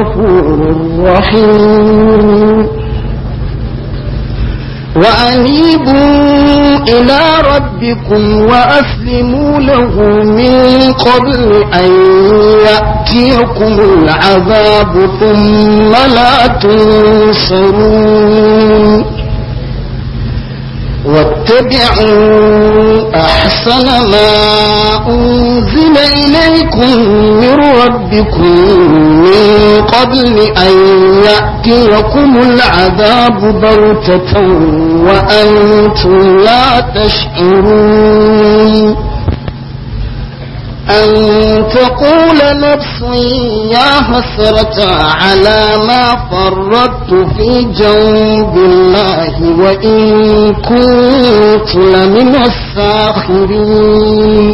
غفور رحيم وأنيبوا إلى ربكم وأسلموا له من قبل أن يأتيكم العذاب ثم لا تنصرون واتبعوا أحسن ما أنزل إليكم من ربكم من قبل أن يأتيكم العذاب بغتة وأنتم لا تشعرون أن تقول نفس يا حسرة على ما فرطت في جنب الله وإن كنت لمن الساخرين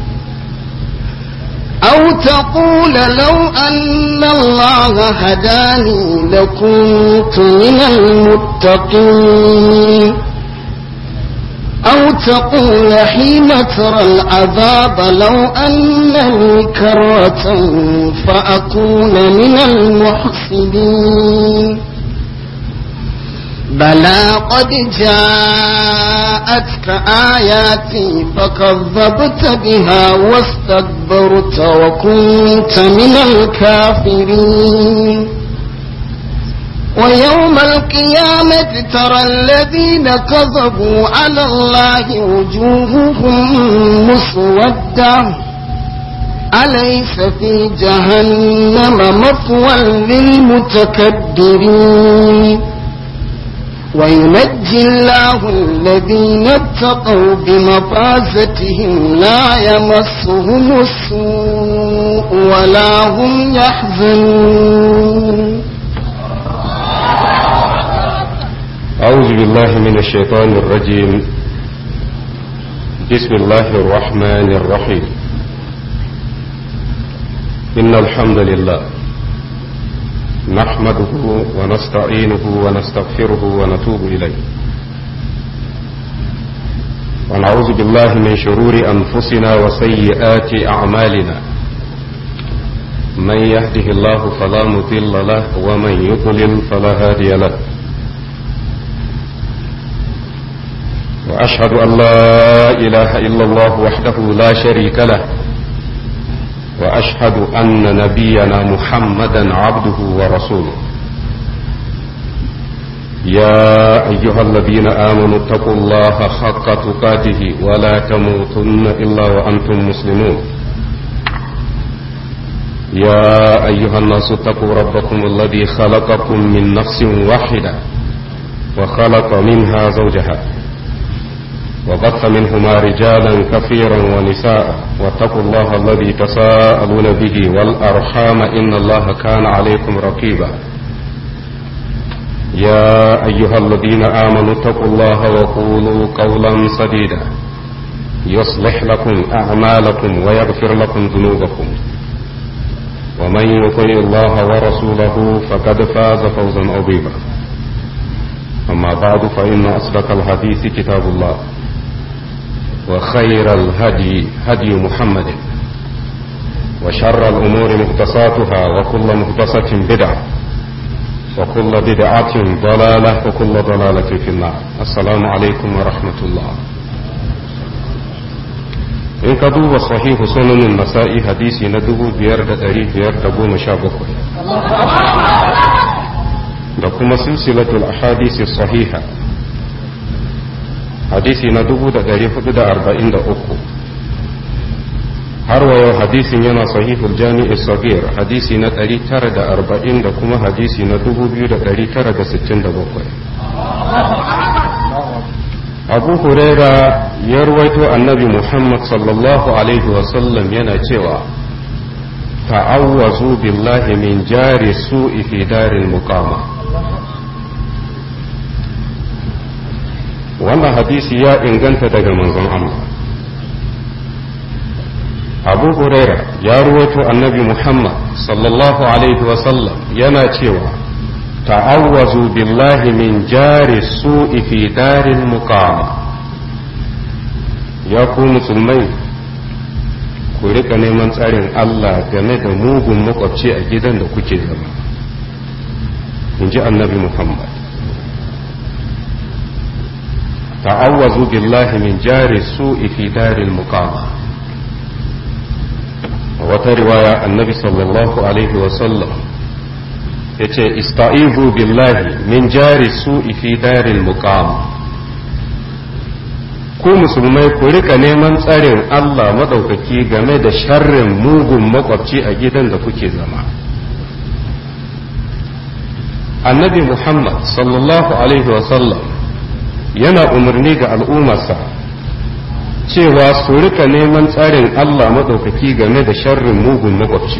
أو تقول لو أن الله هداني لكنت من المتقين أو تقول حين ترى العذاب لو أنني كرة فأكون من المحسنين بلى قد جاءتك آياتي فكذبت بها واستكبرت وكنت من الكافرين ويوم القيامة ترى الذين كذبوا على الله وجوههم مسودة أليس في جهنم مثوى للمتكبرين وينجي الله الذين اتقوا بمفازتهم لا يمسهم السوء ولا هم يحزنون أعوذ بالله من الشيطان الرجيم بسم الله الرحمن الرحيم إن الحمد لله نحمده ونستعينه ونستغفره ونتوب إليه ونعوذ بالله من شرور أنفسنا وسيئات أعمالنا من يهده الله فلا مضل له ومن يضلل فلا هادي له واشهد ان لا اله الا الله وحده لا شريك له واشهد ان نبينا محمدا عبده ورسوله يا ايها الذين امنوا اتقوا الله حق تقاته ولا تموتن الا وانتم مسلمون يا ايها الناس اتقوا ربكم الذي خلقكم من نفس واحده وخلق منها زوجها وبث منهما رجالا كثيرا ونساء واتقوا الله الذي تساءلون به والأرحام إن الله كان عليكم رقيبا يا أيها الذين آمنوا اتقوا الله وقولوا قولا سديدا يصلح لكم أعمالكم ويغفر لكم ذنوبكم ومن يطع الله ورسوله فقد فاز فوزا عظيما أما بعد فإن أصدق الحديث كتاب الله وخير الهدي هدي محمد وشر الأمور مهدساتها وكل مهدسة بدعة وكل بدعة ضلالة وكل ضلالة في النار السلام عليكم ورحمة الله in ka duba sahihu sunanin nasa'i hadisi na dubu biyar da ɗari biyar da goma sha bakwai da kuma silsilatul ahadisi sahiha hadisi na dubu da ɗari hudu da arba'in da uku har wa yau hadisin yana sahihul jami'i sagir hadisi na ɗari tara da arba'in da kuma hadisi na dubu biyu da ɗari tara da sittin da bakwai abu huraira ya ruwaito annabi muhammad sallallahu alaihi wasallam yana cewa ta'awwazu billahi min jari su'i fi daril muqama wannan hadisi ya inganta daga manzon Allah abu huraira ya ruwaito annabi muhammad sallallahu alaihi wasallam yana cewa ta'awwazu billahi min jari su'i fi daril muqama ya ku musulmai ku rika neman tsarin Allah game da mugun makwabci a gidan da kuke zama in ji annabi muhammad ta'awwazu billahi min jari su'i fi daril muqama wata riwaya annabi sallallahu alaihi wasallam ya ce ista'izu billahi min jari su'i fi daril muqama ku musulmai ku rika neman tsarin Allah maɗaukaki game da sharrin mugun makwabci a gidan da kuke zama. Annabi Muhammad sallallahu Alaihi wasallam yana umarni ga al'ummarsa cewa su rika neman tsarin Allah maɗaukaki game da sharrin mugun makwabci.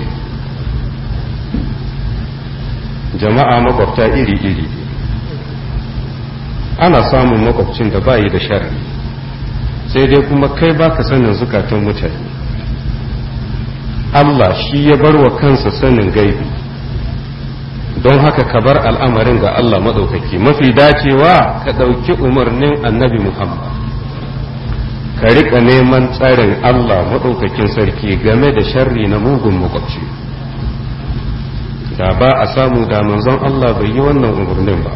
Jama'a makwabta iri-iri. Ana samun makwabcin da bayi da sharri. sai dai kuma kai baka sanin zukatan mutane Allah shi ya bar wa kansa sanin gaibi don haka ka bar al'amarin ga Allah maɗaukaki mafi dacewa ka ɗauki umarnin annabi Muhammad ka riƙa neman tsarin Allah maɗaukakin sarki game da sharri na mugun makwabci da ba a samu da manzon Allah bai yi wannan umarnin ba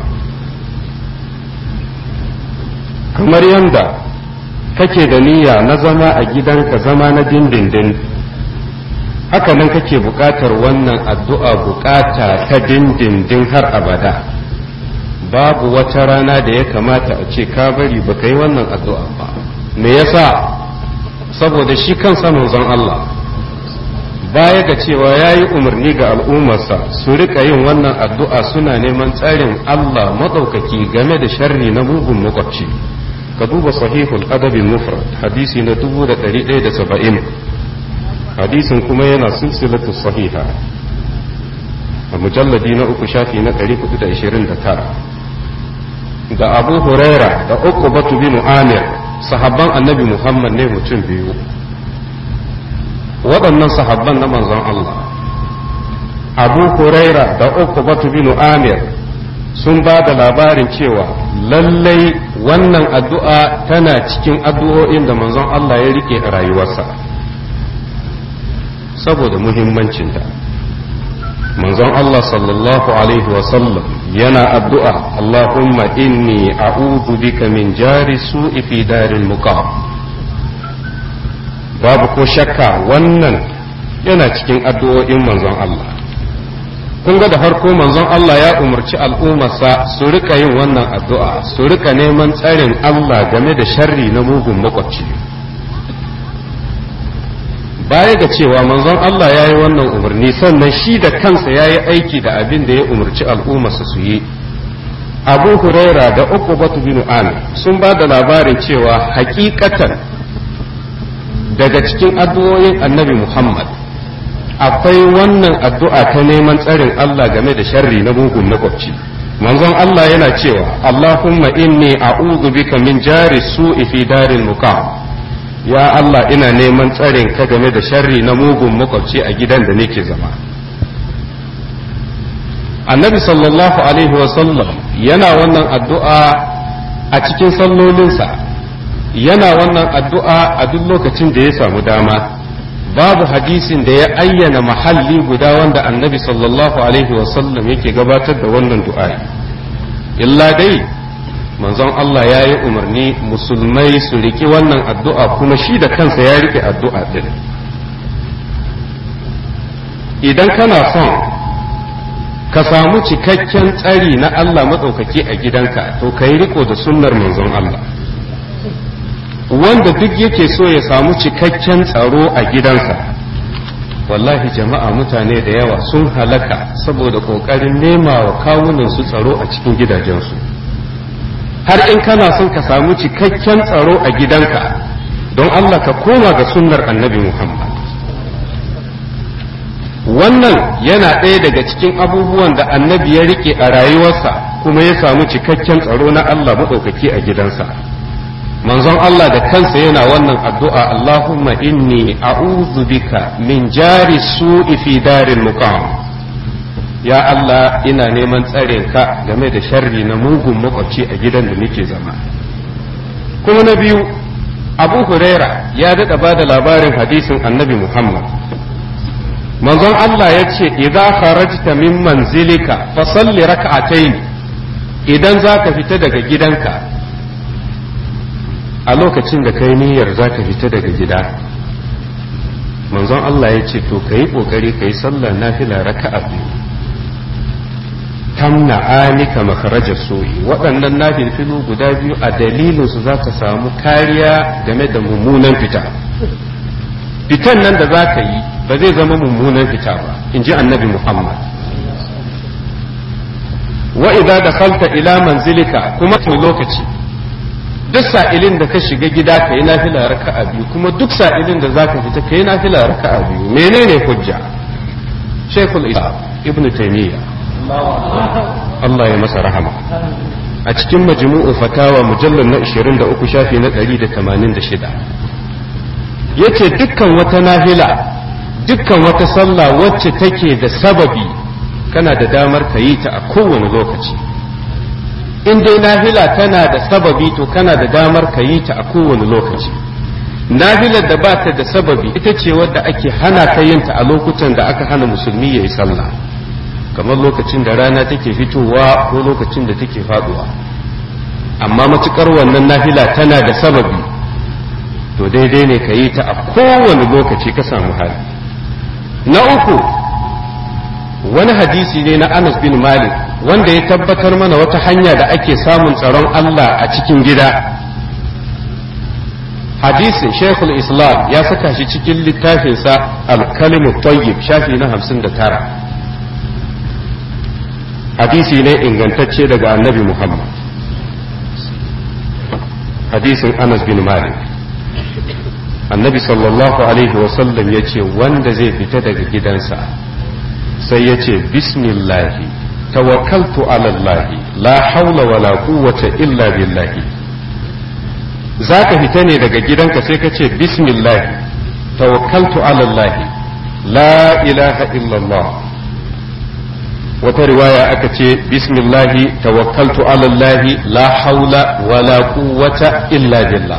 kamar yanda kake da niyya na zama a gidanka zama na dindindin haka nan kake buƙatar wannan addu'a buƙata ta dindindin har abada babu wata rana da ya kamata a ce ka bari ba ka yi wannan addu'a ba me yasa saboda shi kansa manzon Allah baya ga cewa ya yi umarni ga al'ummarsa su rika yin wannan addu'a suna neman tsarin Allah maɗaukaki game da sharri na mugun makwabci. ka duba sahihul adabin mufrad hadisi na 1170 hadisin kuma yana silsilatu sahiha a mujalladi na uku shafi na 429 da abu huraira da uku batu bin amir sahabban annabi muhammad ne mutum biyu waɗannan sahabban na manzon Allah abu huraira da uku batu bin amir sun ba da labarin cewa lallai wannan addu'a tana cikin addu'o'in da manzon Allah ya rike a rayuwarsa saboda muhimmancinta manzon Allah sallallahu Alaihi wasallam yana addu'a Allahumma inni a'udhu bika min jari su'i fi daril muqam babu ko shakka wannan yana cikin addu'o'in manzon Allah kun ga da farko manzon Allah ya umarci al'ummarsa su rika yin wannan addu'a su rika neman tsarin Allah game da sharri na mugun makwabci baya ga cewa manzon Allah ya yi wannan umarni sannan shi da kansa ya yi aiki da abin da ya umarci al'ummarsa su yi abu huraira da uku batu bin amir sun ba da labarin cewa hakikatan daga cikin addu'o'in annabi muhammad akwai wannan addu'a ta neman tsarin Allah game da sharri na mugun makwabci manzon Allah yana cewa Allahumma inni a'udhu bika min jari su'i fi daril muqam ya Allah ina neman tsarin ka game da sharri na mugun makwabci a gidan da nake zama annabi sallallahu alaihi wasallam yana wannan addu'a a cikin sallolinsa yana wannan addu'a a duk lokacin da ya samu dama babu hadisin da ya ayyana mahalli guda wanda annabi sallallahu alaihi wasallam yake gabatar da wannan du'a illa dai manzon Allah ya yi umarni musulmai su riki wannan addu'a kuma shi da kansa ya rike addu'a din idan kana son ka samu cikakken tsari na Allah matsaukaki a gidanka to ka yi riko da sunnar manzon Allah wanda duk yake so ya samu cikakken tsaro a gidansa wallahi jama'a mutane da yawa sun halaka saboda ƙoƙarin nema wa kawunansu tsaro a cikin gidajensu har in kana son ka samu cikakken tsaro a gidanka don Allah ka koma ga sunnar annabi Muhammad wannan yana ɗaya daga cikin abubuwan da annabi ya rike a rayuwarsa kuma ya samu cikakken tsaro na Allah maɗaukaki a gidansa manzon Allah da kansa yana wannan addu'a Allahumma inni a'udhu bika min jari su'i fi daril muqam ya Allah ina neman tsarin ka game da sharri na mugun makwabci a gidan da nake zama kuma na biyu Abu Huraira ya daɗa ba da labarin hadisin annabi Muhammad manzon Allah ya ce idza kharajta min manzilika fa salli rak'atayn idan zaka fita daga gidanka a lokacin da kai niyyar zaka fita daga gida manzon Allah ya ce to kai kokari kai sallar nafila raka'a biyu tamna anika makaraja soyi waɗannan nafilfilu guda biyu a dalilin su zaka samu kariya game da mummunan fita fitan nan da zaka yi ba zai zama mummunan fita ba in ji annabi Muhammad wa idza dakhalta ila manzilika kuma to lokaci duk sa'ilin da ka shiga gida ka yi nafila raka'a biyu kuma duk sa'ilin da zaka fita ka yi nafila raka'a biyu menene hujja Sheikhul Islam Ibn Taymiyyah Allah ya masa rahama a cikin majmu'u fatawa mujallar na 23 shafi na 186 yace dukkan wata nafila dukkan wata sallah wacce take da sababi kana da damar ka yi ta a kowane lokaci in dai nafila tana da sababi to kana da damar ka yi ta a kowane lokaci nafilar da ba ta da sababi ita ce wadda ake hana ka yin ta a lokutan da aka hana musulmi ya yi sallah kamar lokacin da rana take fitowa ko lokacin da take faduwa amma matukar wannan nafila tana da sababi to daidai ne ka yi ta a kowane lokaci ka samu hali na uku wani hadisi ne na Anas bin Malik wanda ya tabbatar mana wata hanya da ake samun tsaron Allah a cikin gida hadisin Sheikhul Islam ya saka shi cikin littafinsa al-kalimu tayyib shafi na hamsin da tara hadisi ne ingantacce daga annabi Muhammad hadisin Anas bin Malik annabi sallallahu alaihi wasallam ya ce wanda zai fita daga gidansa sai ya ce bismillahi tawakkaltu alallahi la haula wala quwwata illa billahi zaka fita ne daga gidanka sai ka ce bismillahi tawakkaltu alallahi la ilaha illallah wata riwaya aka ce bismillahi tawakkaltu alallahi la haula wala quwwata illa billah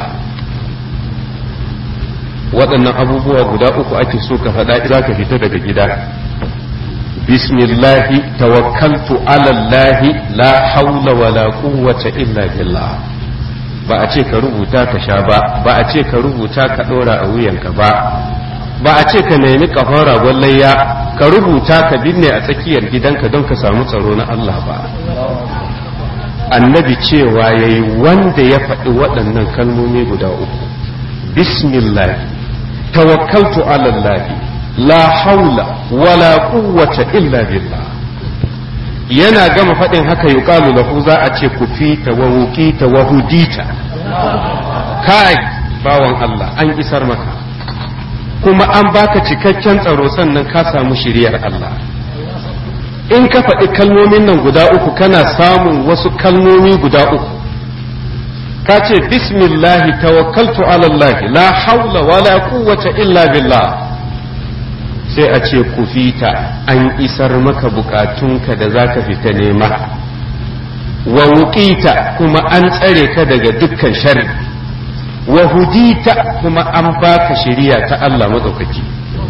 waɗannan abubuwa guda uku ake so ka faɗa za ka fita daga gida bismillahi tawakkaltu alallahi la haula wala quwwata illa billah ba a ce ka rubuta ka sha ba ba a ce ka rubuta ka ɗora a wuyanka ba ba a ce ka nemi kafan ragon layya ka rubuta ka binne a tsakiyar gidanka don ka samu tsaro na Allah ba annabi cewa yayi wanda ya faɗi waɗannan kalmomi guda uku bismillahi tawakkaltu ala Allah la haula wala quwwata illa billah yana gama faɗin haka yuqalu lahu za a ce kufita wa wuqita wa hudita kai bawan Allah an isar maka kuma an baka cikakken tsaro sannan ka samu shiriyar Allah in ka faɗi kalmomin nan guda uku kana samun wasu kalmomi guda uku ka ce bismillahi tawakkaltu ala Allah la haula wala quwwata illa billah sai a ce kufita an isar maka bukatunka da zaka fita nema wa wuqita kuma an tsare ka daga dukkan sharri wa hudita kuma an baka shari'a ta Allah madaukaki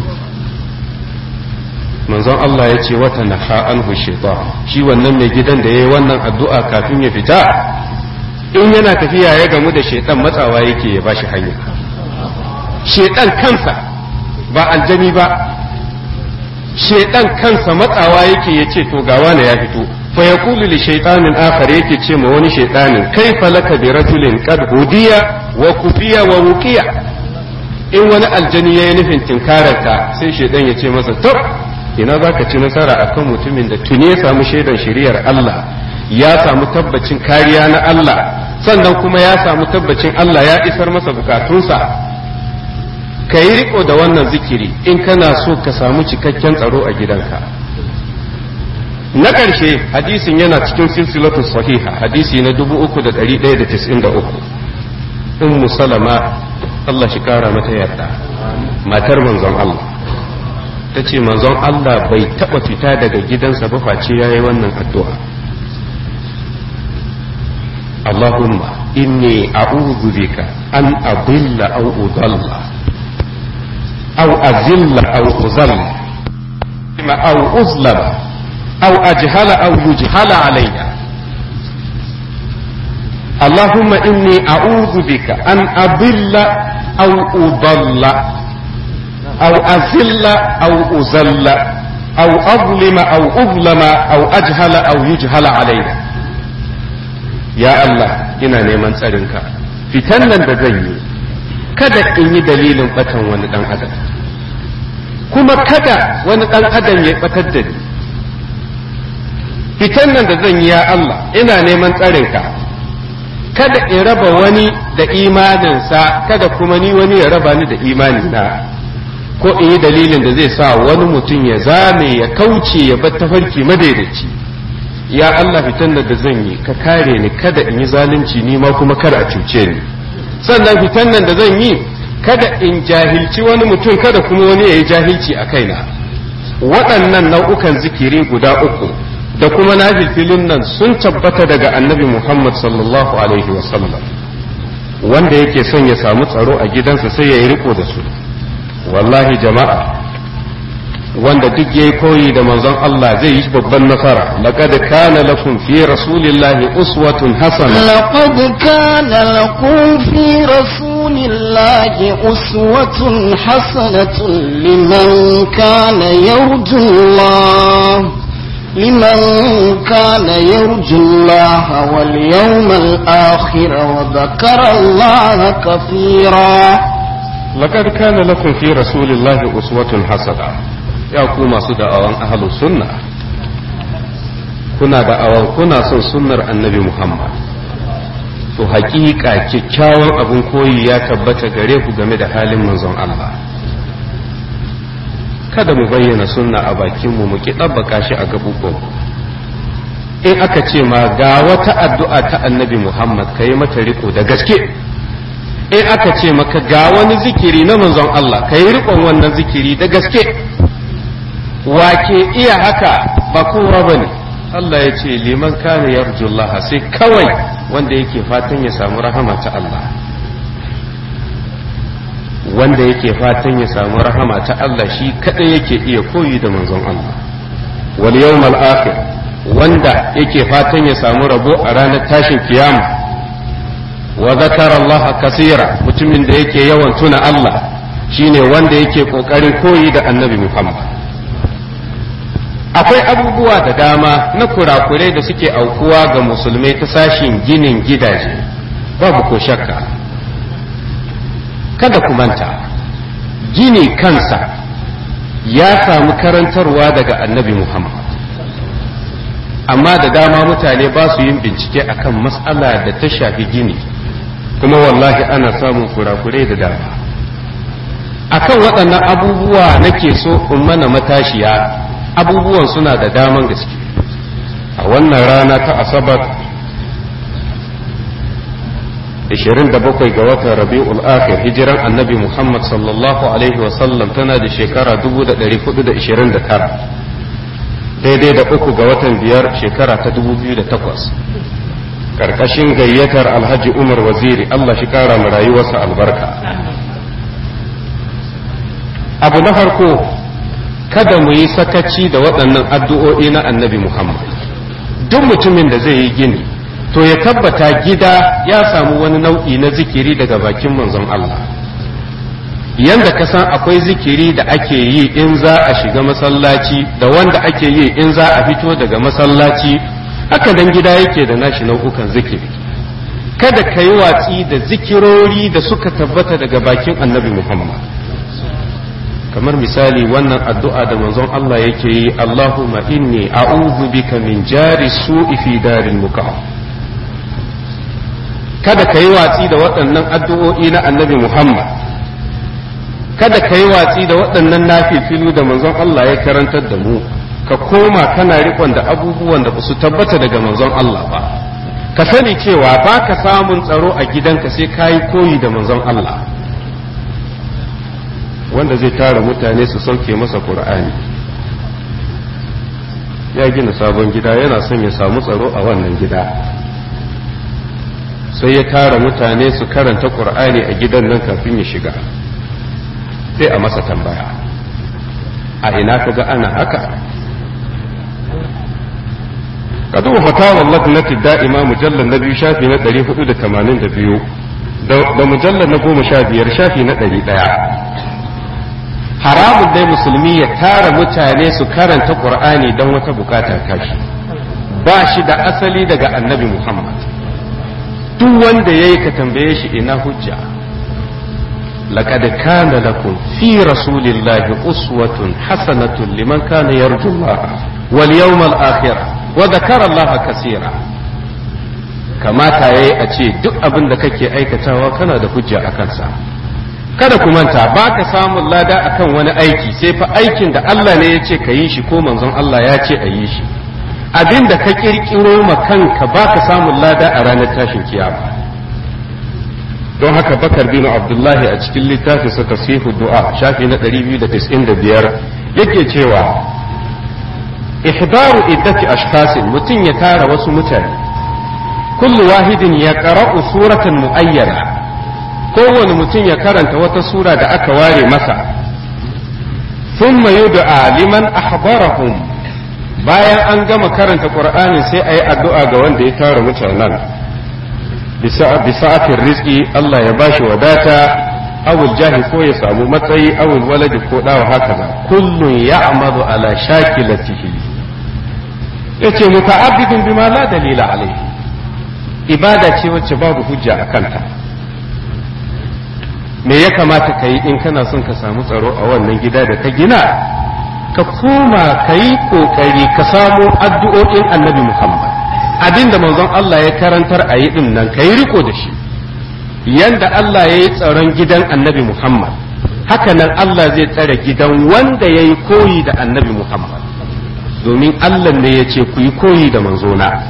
manzon Allah ya ce wata naha anhu shaitan shi wannan mai gidan da yayi wannan addu'a kafin ya fita in yana tafiya ya gamu da shaitan matsawa yake ya bashi hanya shaitan kansa ba aljami ba shaitan kansa matsawa yake ya ce to gawa ne ya fito fa yaqulu li shaytanin akhar yake ce ma wani shaitanin kaifa laka bi rajulin qad hudiya wa kufiya wa wuqiya in wani aljani yayi nufin tinkararka sai shaitan ya ce masa to ina zaka ci nasara akan mutumin da tuni ya samu shaidan shiriyar Allah ya samu tabbacin kariya na Allah sannan kuma ya samu tabbacin Allah ya isar masa bukatunsa ka yi riko da wannan zikiri in kana so ka samu cikakken tsaro a gidanka na ƙarshe hadisin yana cikin silsilatu sahiha hadisi na 3193 ummu salama Allah shi kara mata yarda matar manzon Allah ta ce manzon Allah bai taɓa fita daga gidansa ba face ya yi wannan addu'a Allahumma inni a'udhu bika an adilla aw udalla aw azilla aw uzalla أو أظلم أو أجهل أو يجهل علي اللهم إني أعوذ بك أن أضل أو أضل أو أذل أو أذل أو أظلم أو أظلم أو أجهل أو يجهل علي يا الله ina neman tsarinka fitan nan da zan yi kada in yi dalilin batan wani dan adam kuma kada wani dan adam ya batar da ni fitan nan da zan yi ya Allah ina neman tsarinka kada in raba wani da imaninsa kada kuma ni wani ya raba ni da imanina ko in yi dalilin da zai sa wani mutum ya zame ya kauce ya bar tafarki madaidaici ya Allah fitan da zan yi ka kare ni kada in yi zalunci ni ma kuma kada a cuce ni sannan fitan nan da zan yi kada in jahilci wani mutum kada kuma wani ya yi jahilci a kaina waɗannan nau'ukan zikiri guda uku da kuma na filin nan sun tabbata daga annabi Muhammad sallallahu alaihi wasallam wanda yake son ya samu tsaro a gidansa sai ya yi riko da su wallahi jama'a wanda duk yayi koyi da manzon Allah zai yi babban nasara laqad kana lakum fi rasulillahi uswatun hasana لقد كان لكم في رسول الله أسوة حسنة لمن كان يرجو الله لمن كان يرجو الله واليوم الآخر وذكر الله كثيرا laqad kana lakum fi rasulillahi uswatun hasana ya ku masu da'awan ahlus sunna kuna da'awan kuna son sunnar annabi Muhammad to haƙiƙa kyakkyawan abin koyi ya tabbata gare ku game da halin manzon Allah kada mu bayyana sunna a bakinmu mu ki ɗabbaka shi a gaɓuɓɓun in aka ce ma ga wata addu'a ta annabi Muhammad ka yi mata riko da gaske in aka ce maka ga wani zikiri na manzon Allah ka yi riƙon wannan zikiri da gaske wake iya haka ba kowa ba ne Allah ya ce liman kana yarjullah sai kawai wanda yake fatan ya samu rahama ta Allah wanda yake fatan ya samu rahama ta Allah shi kadai yake iya koyi da manzon Allah wal yawmal akhir wanda yake fatan ya samu rabo a ranar tashin kiyama wa zakara Allah kasira mutumin da yake yawan tuna Allah shine wanda yake kokarin koyi da annabi Muhammad akwai abubuwa da dama na kurakurai da suke aukuwa ga musulmai ta sashin ginin gidaje babu ko shakka kada ku manta gini kansa ya samu karantarwa daga annabi Muhammad amma da dama mutane ba su yin bincike akan matsala da ta shafi gini kuma wallahi ana samun kurakurai da dama akan waɗannan abubuwa nake so in mana matashiya abubuwan suna da daman gaske a wannan rana ta asabar 27 ga watan rabi'ul akhir hijiran annabi muhammad sallallahu alaihi wasallam tana da shekara 1429 daidai da uku ga watan biyar shekara ta 2008 karkashin gayyatar alhaji umar waziri allah shi kara mu rayuwarsa albarka abu na farko kada mu yi sakaci da waɗannan addu'o'i na annabi muhammad duk mutumin da zai yi gini to ya tabbata gida ya samu wani nau'i na zikiri daga bakin manzon allah yanda ka san akwai zikiri da ake yi in za a shiga masallaci da wanda ake yi in za a fito daga masallaci haka dan gida yake da nashi nau'ukan zikiri kada ka yi watsi da zikirori da suka tabbata daga bakin annabi muhammad kamar misali wannan addu'a da manzon Allah yake yi Allahumma inni a'udhu bika min jari su'i fi daril muqam kada ka yi watsi da waɗannan addu'o'i na annabi muhammad kada ka yi watsi da waɗannan nafifilu da manzon Allah ya karantar da mu ka koma kana rikon da abubuwan da ba su tabbata daga manzon Allah ba ka sani cewa ba ka samun tsaro a gidanka sai ka yi koyi da manzon Allah wanda zai tara mutane su sauke masa Qur'ani ya gina sabon gida yana son ya samu tsaro a wannan gida sai ya tara mutane su karanta Qur'ani a gidan nan kafin ya shiga sai a masa tambaya a ina ka ga ana haka ka duba fatawar lajnati da'ima mujallar na biyu shafi na 482 da mujallar na goma sha biyar shafi na ɗari ɗaya haramun dai musulmi ya tara mutane su karanta ƙur'ani don wata bukata tashi ba shi da asali daga annabi muhammad duk wanda ya yi ka tambaye shi ina hujja لقد كان لكم في رسول الله أسوة حسنة لمن كان يرجو الله واليوم الآخرة وذكر الله كثيرا kamata ya yi a ce duk abin da kake aikatawa kana da hujja a kansa kada ku manta ba ka samun lada akan wani aiki sai fa aikin da Allah ne ya ce ka yi shi ko manzon Allah ya ce a yi shi abin da ka kirkiro ma kanka ba ka samun lada a ranar tashin kiyama don haka bakar bin abdullahi a cikin littafin sa tasihu du'a shafi na 295 yake cewa ihdaru iddati ashkhasin mutum ya tara wasu mutane kullu wahidin ya qara'u suratan muayyana kowane mutum ya karanta wata sura da aka ware masa thumma yud'a liman ahbarahum bayan an gama karanta qur'ani sai ayi addu'a ga wanda ya tara mutanen bisa'atin rizki Allah ya bashi wadata awul jahi ko ya samu matsayi awul waladi ko dawa haka za kullun ya'malu ala shakilatihi yace muta'abbidun bima la dalila alaihi ibada ce wacce babu hujja a kanta me ya kamata ka yi in kana son ka samu tsaro a wannan gida da ka gina ka koma ka yi kokari ka samu addu'o'in annabi muhammad abin da manzon Allah ya karantar a yi din nan ka yi riko da shi yanda Allah ya yi tsaron gidan annabi Muhammad haka nan Allah zai tsare gidan wanda ya yi koyi da annabi Muhammad domin Allah ne ya ce ku yi koyi da manzona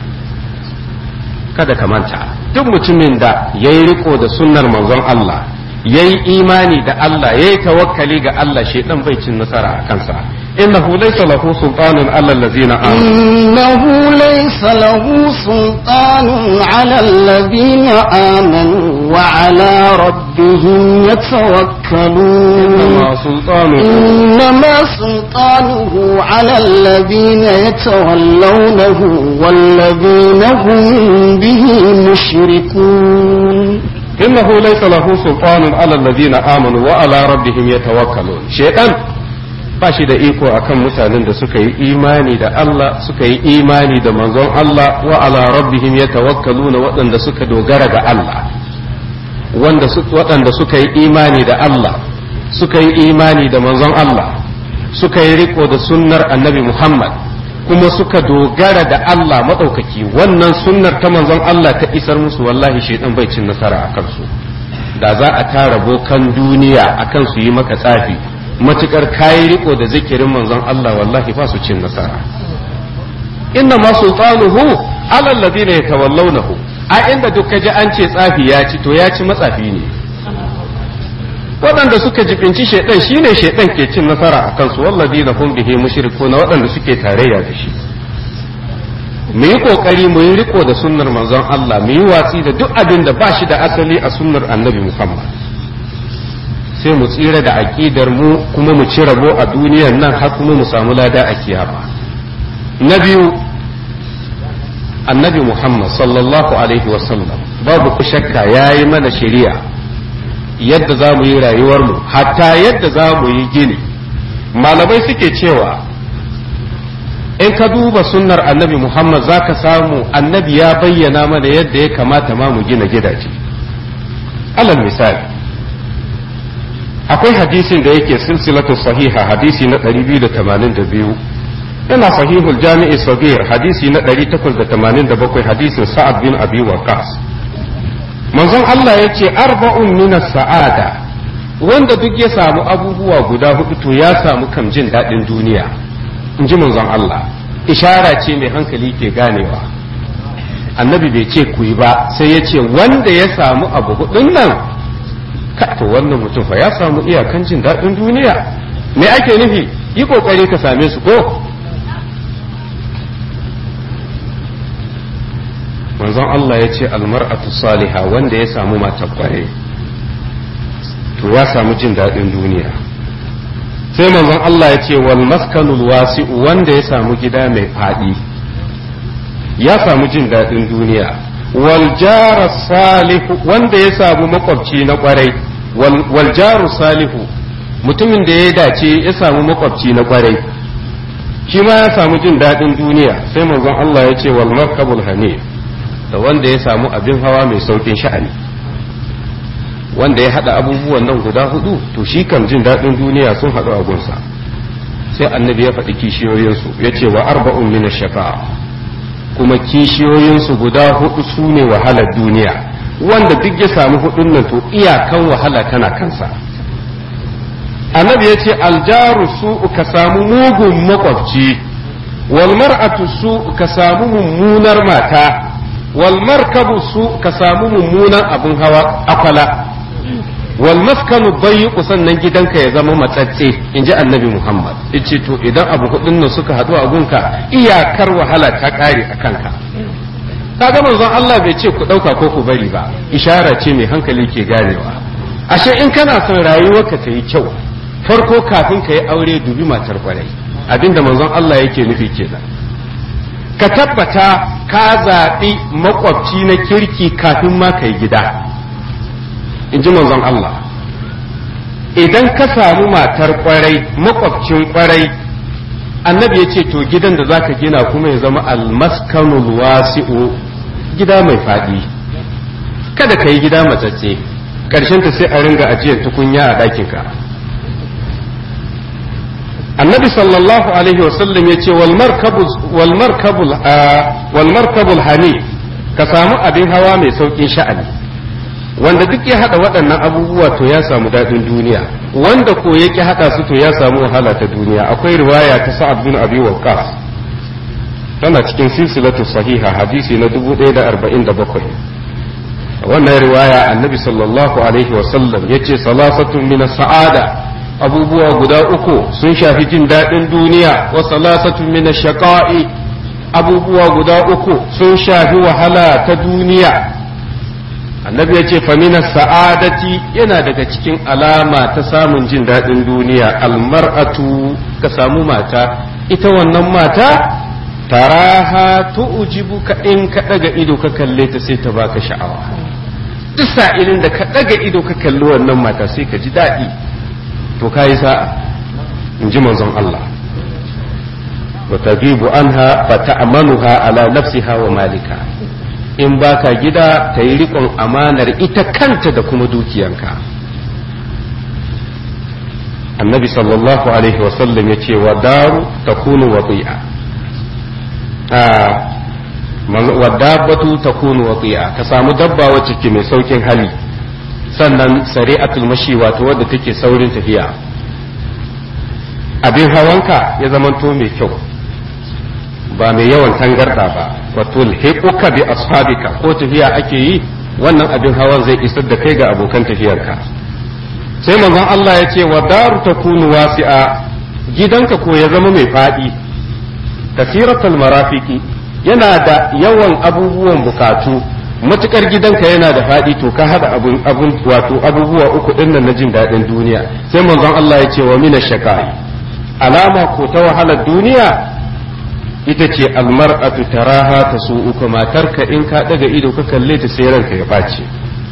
kada ka manta duk mutumin da ya yi riko da sunnar manzon Allah ya yi imani da Allah ya yi tawakkali ga Allah shaidan bai cin nasara a kansa innahu laysa lahu sultanun ala allazina amanu إنه ليس له سلطان على الذين آمنوا وعلى ربهم يتوكلون إنما سلطانه إنما سلطانه على الذين يتولونه والذين هم به مشركون إنه ليس له سلطان على الذين آمنوا وعلى ربهم يتوكلون شيطان ba shi da iko akan mutanen da suka yi imani da Allah suka yi imani da manzon Allah wa ala rabbihim yatawakkaluna waɗanda suka dogara ga Allah wanda waɗanda suka yi imani da Allah suka yi imani da manzon Allah suka yi riko da sunnar annabi Muhammad kuma suka dogara da Allah maɗaukaki wannan sunnar ta manzon Allah ta isar musu wallahi shaidan bai cin nasara a kansu da za a tara bokan duniya akan su yi maka tsafi matukar kayi riko da zikirin manzon Allah wallahi ba su cin nasara inna ma sultanuhu ala alladhina yatawallawnahu a inda duk ji an ce tsafi ya ci to ya ci matsafi ne waɗanda suka jibinci shaidan shine shaidan ke cin nasara a kansu walladhina hum bihi mushrikuna waɗanda suke tarayya da shi mu yi kokari mu yi riko da sunnar manzon Allah mu yi watsi da duk abin da ba shi da asali a sunnar annabi Muhammad sai mu tsira da aƙidar mu kuma mu ci rabo a duniyar nan har kuma mu samu lada a kiyama na biyu annabi muhammad sallallahu alaihi wasallam babu ku shakka ya yi mana shari'a yadda za mu yi rayuwarmu hatta yadda za mu yi gini malamai suke cewa in ka duba sunnar annabi muhammad za ka samu annabi ya bayyana mana yadda ya kamata ma mu gina gidaje alal misali akwai hadisin da yake silsilatu sahiha hadisi na 282 yana sahihul jami'i sagir hadisi na 887 hadisin sa'ad bin abi waqas manzon Allah yace arba'un min sa'ada wanda duk ya samu abubuwa guda hudu to ya samu kam jin dadin duniya in ji manzon Allah ishara ce mai hankali ke ganewa annabi bai ce ku yi ba sai ya ce wanda ya samu abu hudun nan to wannan mutum fa ya samu iyakan jin daɗin duniya me ake nufi yi kokari ka same su ko manzon Allah ya ce almar'atu saliha wanda ya samu mata kware to ya samu jin daɗin duniya sai manzon Allah ya ce wal maskanul wasi'u wanda ya samu gida mai faɗi ya samu jin daɗin duniya wal jara salihu wanda ya samu makwabci na kwarai wal jaru salihu mutumin da ya dace ya samu makwabci na kwarai shi ma ya samu jin daɗin duniya sai manzon Allah ya ce wal markabul hani da wanda ya samu abin hawa mai saukin sha'ani wanda ya haɗa abubuwan nan guda hudu to shi kam jin daɗin duniya sun haɗu a gunsa sai annabi ya faɗi kishiyoyinsu ya ce wa arba'un min shafa'a kuma kishiyoyinsu guda hudu su ne wahalar duniya wanda duk ya samu hudun nan to iyakan wahala tana kansa annabi ya ce aljaru su ka samu mugun makwabci wal mar'atu su ka samu mummunar mata wal markabu su ka samu mummunan abin hawa akwala wal maskanu bayyiku sannan gidanka ya zama matsatse in ji annabi muhammad yace to idan abu hudun nan suka haɗu a gunka iyakar wahala ta ƙare a kanka kaga manzon Allah bai ce ku ɗauka ko ku bari ba ishara ce mai hankali ke ganewa ashe in kana son rayuwarka ta yi kyau farko kafin ka yi aure dubi matar kwarai abinda manzon Allah yake nufi kenan ka tabbata ka zaɓi makwabci na kirki kafin ma ka yi gida in ji manzon Allah idan ka samu matar kwarai makwabcin kwarai annabi ya ce to gidan da zaka gina kuma ya zama almaskanul wasi'u gida mai faɗi kada ka yi gida matsatse ƙarshen ta sai a ringa ajiyar tukunya a ɗakinka annabi sallallahu alaihi wasallam ya ce wal markabul hani ka samu abin hawa mai sauƙin sha'ani wanda duk ya haɗa waɗannan abubuwa to ya samu daɗin duniya wanda ko ya ki haɗa su to ya samu wahala ta duniya akwai riwaya ta sa'ad bin abi waqqas tana cikin silsilatu sahiha hadisi na 1047 wannan riwaya annabi sallallahu alaihi wasallam yace salasatun min sa'ada abubuwa guda uku sun shafi jin daɗin duniya wa salasatun min shaqa'i abubuwa guda uku sun shafi wahala ta duniya annabi ya ce famina sa'adati yana daga cikin alama ta samun jin daɗin duniya almar'atu ka samu mata ita wannan mata taraha tu'jibu ka in ka daga ido ka kalle ta sai ta baka sha'awa duk sa'ilin da ka daga ido ka kalli wannan mata sai ka ji daɗi to kayi sa'a in ji manzon Allah wa tabibu anha fa ta'manuha ala nafsiha wa malika in baka gida ta yi riƙon amanar ita kanta da kuma dukiyanka annabi sallallahu alaihi wasallam ya ce wa daru ta kunu wati'a wa dabbatu ta kunu wati'a ka samu dabba wacce ke mai saukin hali sannan sari'atul mashi wato wadda take saurin tafiya abin hawanka ya zamanto mai kyau ba mai yawan tangarda ba wato hiquka bi ashabika ko tafiya ake yi wannan abin hawan zai isar da kai ga abokan tafiyarka sai manzon Allah ya ce wa daru takunu wasi'a gidanka ko ya zama mai fadi kasiratul marafiki yana da yawan abubuwan bukatu matukar gidanka yana da fadi to ka hada abun abun wato abubuwa uku dinnan na jin dadin duniya sai manzon Allah ya ce wa minash shaqai alama ko ta wahalar duniya ita ce almar'atu taraha ta su uku matarka in ka daga ido ka kalle ta sai ranka ya ɓaci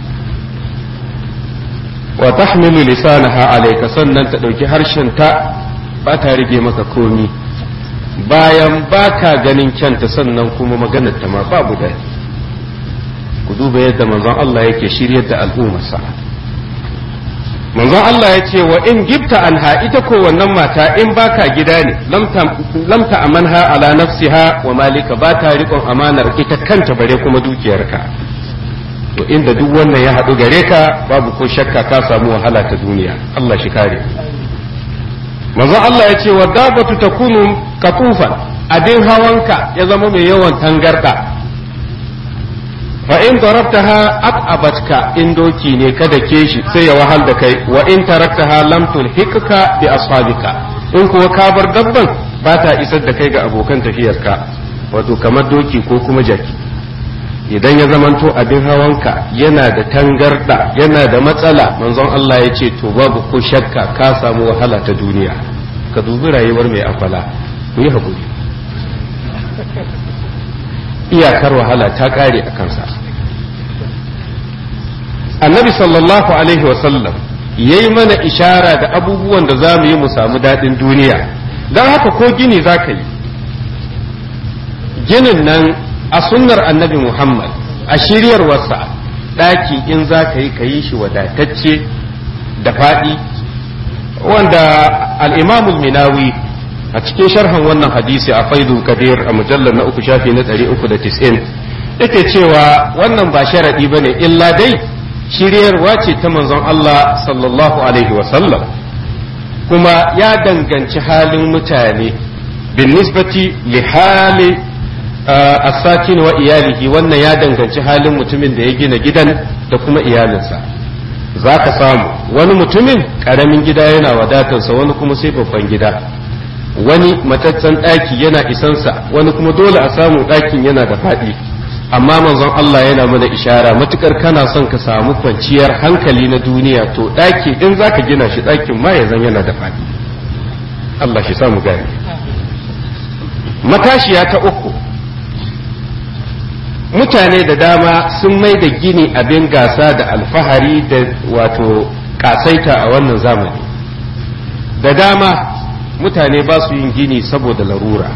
wa tahmilu lisanaha alayka sannan ta ɗauki harshen ta ba ta rige maka komi bayan ba ka ganin kyanta sannan kuma maganar ta ma babu da ku duba yadda manzon Allah yake shiryar da al'ummarsa manzon Allah ya ce wa in gibta anha ita ko wannan mata in baka gida ne lam ta amanha ala nafsiha wa malika ba ta riƙon amanar ita kanta bare kuma dukiyarka to inda duk wannan ya haɗu gare ka babu ko shakka ka samu wahala ta duniya Allah shi kare manzon Allah ya ce wa dabatu takunu katufan abin hawanka ya zama mai yawan tangarda fa in darabtaha aqabatka in doki ne kada ke shi sai ya wahal da kai wa in taraktaha lam tulhikka bi ashabika in kuwa ka bar dabban ba ta isar da kai ga abokan tafiyarka wato kamar doki ko kuma jaki idan ya zamanto abin hawanka yana da tangarda yana da matsala manzon Allah ya ce to babu ko shakka ka samu wahala ta duniya ka dubi rayuwar mai akwala ku yi haƙuri iyakar wahala ta ƙare a kansa annabi sallallahu alaihi wasallam ya yi mana ishara da abubuwan da za mu yi mu samu daɗin duniya don haka ko gini za ka yi ginin nan a sunnar annabi muhammad a shiryarwarsa ɗaki in za ka yi ka yi shi wadatacce da faɗi wanda al'imamul minawi a cikin sharhan wannan hadisi a faidul kadir a mujallar na uku shafi na 390 yake cewa wannan ba sharaɗi ba ne illa dai shiryarwa ce ta manzon Allah sallallahu alaihi wasallam kuma ya danganci halin mutane bin nisbati li hali asakin wa iyalihi wannan ya danganci halin mutumin da ya gina gidan da kuma iyalinsa za ka samu wani mutumin ƙaramin gida yana wadatarsa wani kuma sai babban gida wani matatsan ɗaki yana isansa wani kuma dole a samu ɗakin yana da faɗi amma manzon Allah yana mana ishara matukar kana son ka samu kwanciyar hankali na duniya to ɗaki in za ka gina shi ɗakin ma ya zan yana da faɗi Allah shi samu gani matashiya ta uku mutane da dama sun mai da gini abin gasa da alfahari da wato kasaita a wannan zamani da dama mutane ba su yin gini saboda larura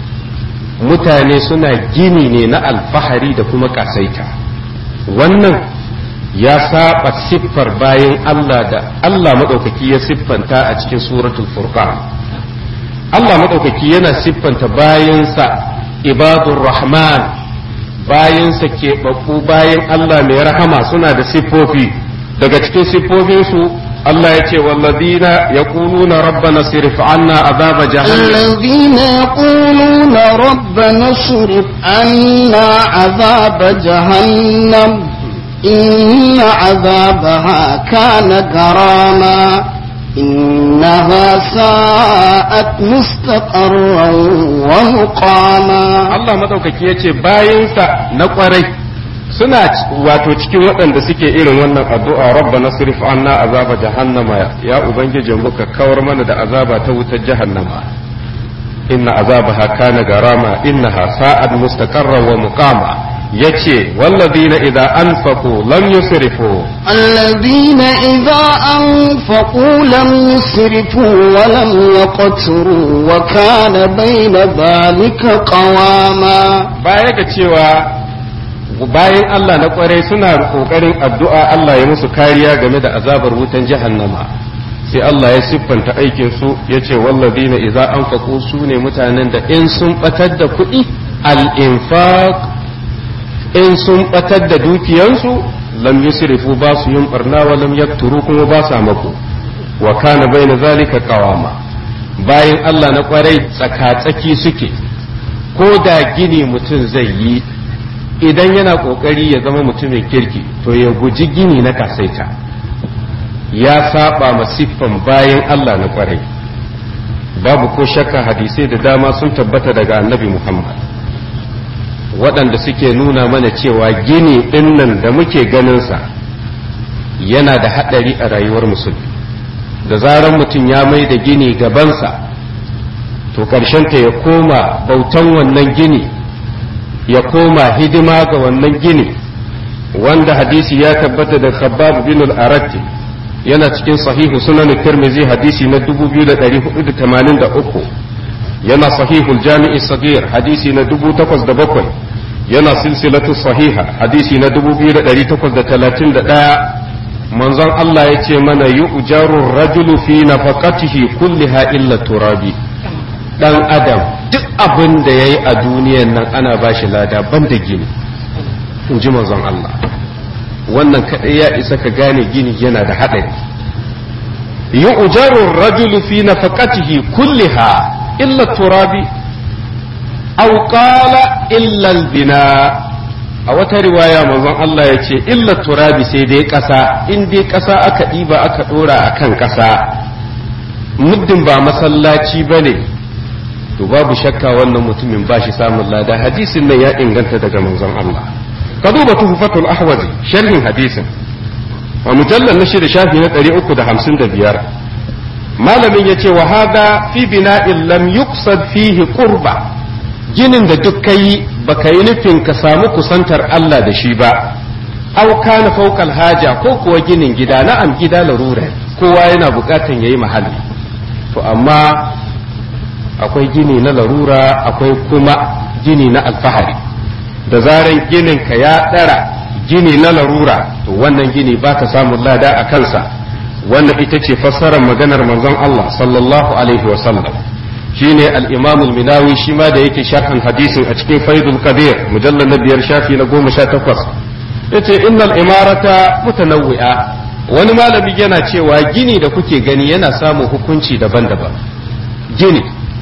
mutane suna gini ne na alfahari da kuma kasaita wannan ya saba siffar bayan Allah da Allah maɗaukaki ya siffanta a cikin suratul furqan Allah maɗaukaki yana siffanta bayansa ibadur rahman bayansa keɓaɓɓu bayan Allah mai rahama suna da siffofi daga cikin siffofinsu Allah ya ce walladina yaquluna rabbana sirif anna azaba jahannam الذين يقولون ربنا اصرف عنا عذاب جهنم إن عذابها كان غراما إنها ساءت مستقرا ومقاما Allah madaukaki ya ce bayansa na kwarai suna wato cikin waɗanda suke irin wannan addu'a rabba nasrif anna azaba jahannama ya ubangiji muka kawar mana da azaba ta wutar jahannama inna azabaha kana garama innaha sa'ad mustaqarra wa muqama yace walladina idza anfaqu lam yusrifu الذين إذا أنفقوا لم يسرفوا ولم يقتروا وكان بين ذلك قواما baya ga cewa bayan Allah na kwarai suna kokarin addu'a Allah ya musu kariya game da azabar wutan jahannama sai Allah ya siffanta aikin su yace walladina idza anfaqu su ne mutanen da in sun batar da kuɗi al-infaq in sun batar da dukiyansu lam yusrifu ba su yin barna wa lam yakturu kuma ba sa mako wa kana baina zalika qawama bayan Allah na kwarai tsaka-tsaki suke ko da gini mutum zai yi idan yana kokari ya zama mutumin kirki to ya guji gini na kasaita ya saba ma siffan bayan Allah na kwarai babu ko shakka hadisai da dama sun tabbata daga annabi Muhammad waɗanda suke nuna mana cewa gini ɗinnan da muke ganinsa yana da haɗari a rayuwar musulmi da zarar mutum ya mai da gini gabansa to ta ya koma bautan wannan gini ya koma hidima ga wannan gini wanda hadisi ya tabbata da khabbab bin al-aratti yana cikin sahihu sunan tirmizi hadisi na 2483 yana sahihul jami'i sagir hadisi na 8007 yana silsilatu sahiha hadisi na 2831 manzon Allah ya ce mana yi ujarun rajulu fi nafaqatihi kulliha illa turabi dan adam duk abin da ya yi a duniyan nan ana ba shi lada ban da gini in ji manzon Allah wannan kaɗai ya isa ka gane gini yana da haɗari yi ujarun rajulu fi nafaqatihi kulliha illa turabi aw qala illa bina a wata riwaya manzon Allah ya ce illa turabi sai dai ƙasa in dai ƙasa aka ɗiba aka ɗora a kan ƙasa muddin ba masallaci ba ne to babu shakka wannan mutumin ba shi samun lada hadisin nan ya inganta daga manzon Allah ka duba tuhfatul ahwazi sharhin hadisin a mujallar na shida shafi na 355 malamin ya ce wa hada fi bina'in lam yuqsad fihi qurba ginin da duk kai baka yi nufin ka samu kusantar Allah da shi ba aw kana fawqal haja ko kuwa ginin gida na'am gida larura kowa yana bukatan yayi mahalli to amma akwai gini na larura akwai kuma gini na alfahari da zaran ginin ka ya ɗara gini na larura to wannan gini ba ka samun lada a kansa wannan ita ce fassarar maganar manzon Allah sallallahu alaihi wa sallam shine al-Imam al-Minawi shi ma da yake sharhan hadisin a cikin Faidul Qadir mujallal na biyar shafi na goma sha takwas yace innal imarata mutanawwi'a wani malami yana cewa gini da kuke gani yana samun hukunci daban-daban gini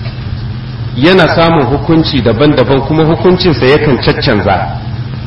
yana samun hukunci daban-daban kuma hukuncinsa yakan caccanza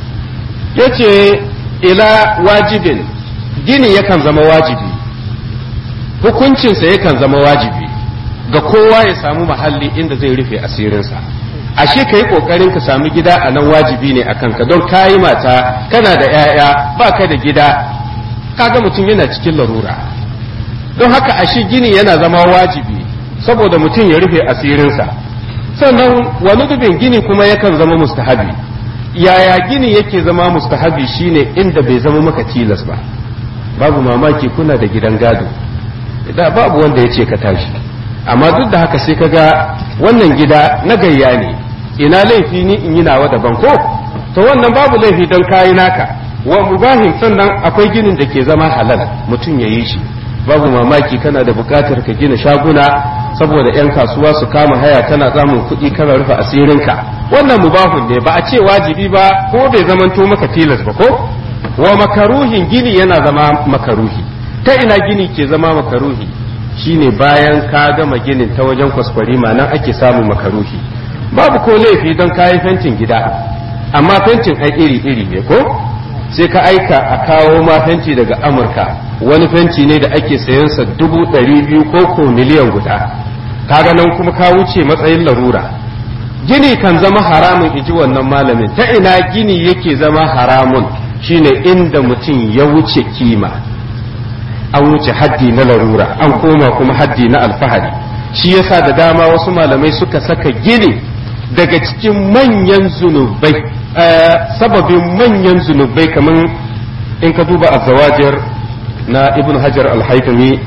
yace ila wajibin gini yakan zama wajibi hukuncinsa yakan zama wajibi ga kowa ya samu mahalli inda zai rufe asirinsa ashe ka yi ƙoƙarin ka sami gida a nan wajibi ne a kanka don ka yi mata kana da 'ya'ya ba ka da gida kaga mutum yana cikin larura don haka ashe gini yana zama wajibi saboda mutum ya rufe asirinsa sannan wani dubin gini kuma yakan zama mustahabi yaya gini yake zama mustahabi shine inda bai zama maka tilas ba babu mamaki kuna da gidan gado da babu wanda ya ce ka tashi amma duk da haka sai ka ga wannan gida na gayya ne ina laifi ni in yi nawa daban ko to wannan babu laifi don kayi naka wa mubahin sannan akwai ginin da ke zama halal mutum ya yi shi babu mamaki kana da bukatar ka gina shaguna saboda 'yan kasuwa su kama haya kana samun kuɗi kana rufe asirinka wannan mubahun ne ba a ce wajibi ba ko bai zamanto maka tilas ba ko wa makaruhin gini yana zama makaruhi ta ina gini ke zama makaruhi shine bayan ka gama ginin ta wajen kwaskwari nan ake samun makaruhi babu ko laifi don kayi fentin gida amma fentin ai iri iri ne ko sai ka aika a kawo ma fenti daga amurka wani fenti ne da ake sayan sa dubu ɗari biyu ko ko miliyan guda kaga nan kuma ka wuce matsayin larura gini kan zama haramun iji wannan malamin ta ina gini yake zama haramun shine inda mutum ya wuce kima an wuce haddi na larura an koma kuma haddi na alfahari shi yasa da dama wasu malamai suka saka gini daga cikin manyan zunubai sababin manyan zunubai kamar in ka duba azawajir na ibn hajar al-haytami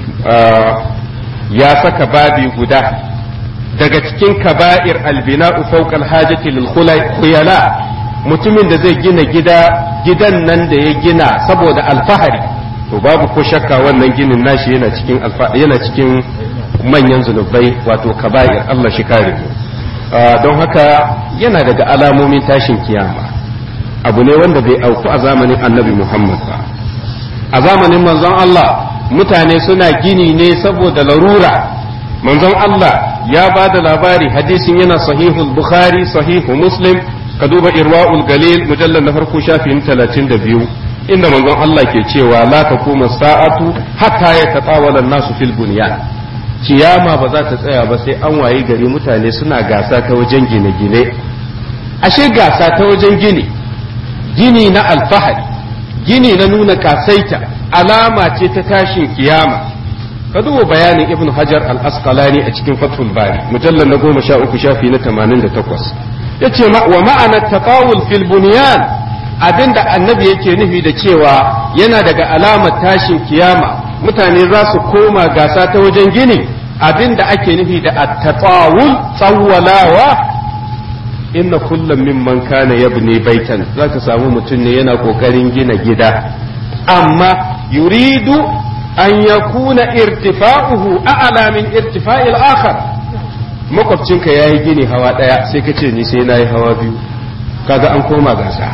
ya saka babi guda daga cikin kaba'ir albina'u fawqa al-hajati lil khuyala mutumin da zai gina gida gidan nan da ya gina saboda alfahari to babu ko shakka wannan ginin nashi yana cikin yana cikin manyan zunubai wato kaba'ir Allah shi kare mu don haka yana daga alamomin tashin kiyama abu ne wanda bai auku a zamanin annabi Muhammad ba a zamanin manzon Allah mutane suna gini ne saboda larura manzon Allah ya ba da labari hadisin yana sahihul bukhari sahihu muslim ka duba irwa'ul galil mujallar na farko shafin 32 inda manzon Allah ke cewa la takuma sa'atu hatta ya tatawala nasu fil bunyan kiyama ba za ta tsaya ba sai an wayi gari mutane suna gasa ta wajen gine-gine ashe gasa ta wajen gini gini na alfahari gini na nuna kasaita alama ce ta tashin kiyama ka duba bayanin ibn hajar al-asqalani a cikin fathul bari mujallar na goma sha uku shafi na tamanin da takwas ya ce wa ma'ana taqawul fil bunyan abinda annabi yake nufi da cewa yana daga alamar tashin kiyama mutane za su koma gasa ta wajen gini abinda ake nufi da at-taqawul tsawwalawa inna kullum mimman kana yabni baitan zaka samu mutum ne yana kokarin gina gida amma yuridu an yakuna irtifa'uhu a'la min irtifa'il akhar makwabcinka yayi gini hawa daya sai ka ce ni sai nayi hawa biyu kaga an koma gasa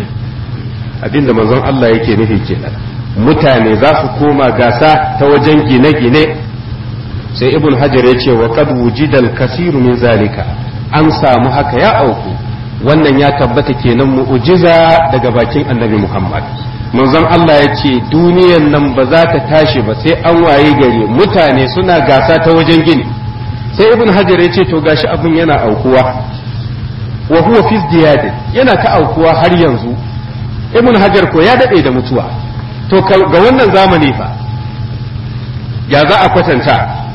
abinda manzon Allah yake nufi kenan mutane za su koma gasa ta wajen gine-gine sai ibn hajar ya ce wa qad wujidal kasiru min zalika an samu haka ya auku wannan ya tabbata kenan mu'ujiza daga bakin annabi Muhammad manzon Allah ya ce duniyan nan ba za ta tashi ba sai an waye gari mutane suna gasa ta wajen gini sai ibn hajar ya ce to gashi abin yana aukuwa wa huwa fi yana ta aukuwa har yanzu ibn hajar ko ya daɗe da mutuwa to ga wannan zamani fa ya za a kwatanta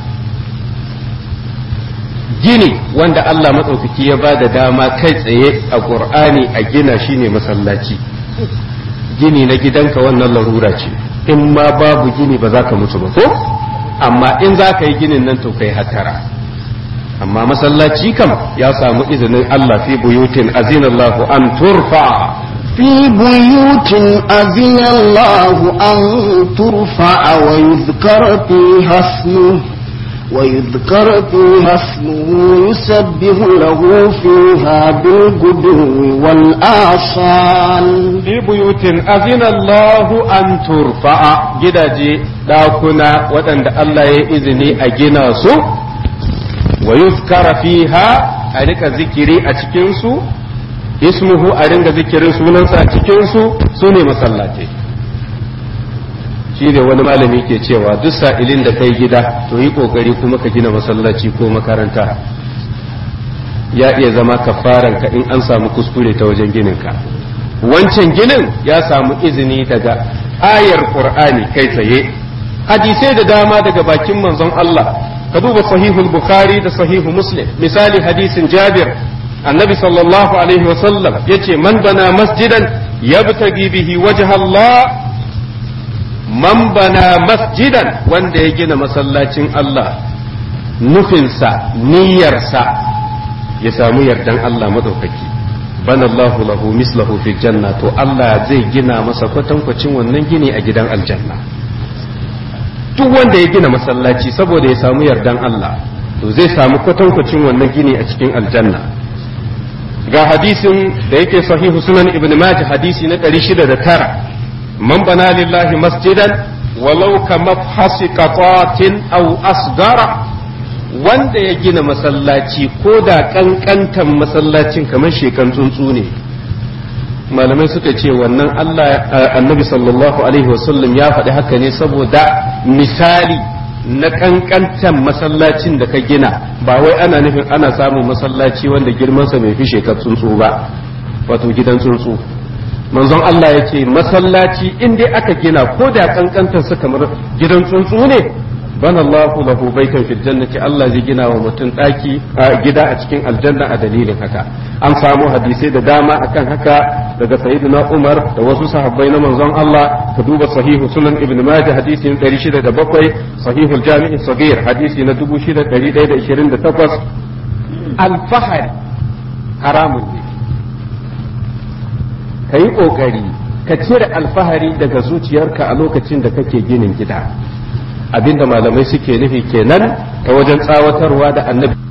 gini wanda Allah maɗaukaki ya ba da dama kai tsaye a ƙur'ani a gina shi ne masallaci gini na gidanka wannan larura ce in ma babu gini ba za ka mutu ba ko amma in za ka yi ginin nan to kai hatara amma masallaci kam ya samu izinin Allah fi buyutin azinallahu an turfa في بيوت أذن الله أن ترفع ويذكر فيها اسمه ويذكر فيها اسمه يسبح له فيها بالغدو والآصال في بيوت أذن الله أن ترفع gidaje ɗakuna waɗanda Allah ya izini a gina su wa yuzkara fiha a rika zikiri a cikinsu ismuhu a ringa zikirin sunansa a cikinsu su ne masallatai shi ne wani malami ke cewa duk sa'ilin da kai gida to yi kokari kuma ka gina masallaci ko makaranta ya iya zama kafaranka in an samu kuskure ta wajen gininka wancan ginin ya samu izini daga ayar qur'ani kai tsaye hadisai da dama daga bakin manzon Allah ka duba sahihul bukhari da sahihu muslim misali hadisin jabir annabi sallallahu alaihi wasallam yace man bana masjidan yabtagi bihi wajha Allah man bana masjidan wanda ya gina masallacin Allah nufinsa niyyarsa ya samu yardan Allah madaukaki bana Allahu lahu mislahu fi janna to Allah zai gina masa kwatankwacin wannan gini a gidan aljanna duk wanda ya gina masallaci saboda ya samu yardan Allah to zai samu kwatankwacin wannan gini a cikin aljanna ga hadisin da yake sahihu sunan ibn majah hadisi na 609 man bana lillahi masjidan walau ka mafhasi qatatin aw asgara wanda ya gina masallaci ko da kankantan masallacin kamar shekan tsuntsu ne malamai suka ce wannan Allah annabi sallallahu alaihi wasallam ya faɗi haka ne saboda misali na kankantan masallacin da ka gina ba wai ana nufin ana samun masallaci wanda girmansa bai fi shekar tsuntsu ba wato gidan tsuntsu manzon Allah ya ce masallaci in dai aka gina ko da kankantarsa kamar gidan tsuntsu ne bana Allahu lahu baitan fil jannati Allah zai gina wa mutum daki a gida a cikin aljanna a dalilin haka an samu hadisai da dama akan haka daga sayyidina Umar da wasu sahabbai na manzon Allah ka duba sahihu sunan ibn majah hadisi na 607 sahihul jami'i sagir hadisi na 6128 alfahari haramun ne ka yi ƙoƙari ka cire alfahari daga zuciyarka a lokacin da kake ginin gida abinda malamai suke nufi kenan ta wajen tsawatarwa da annabi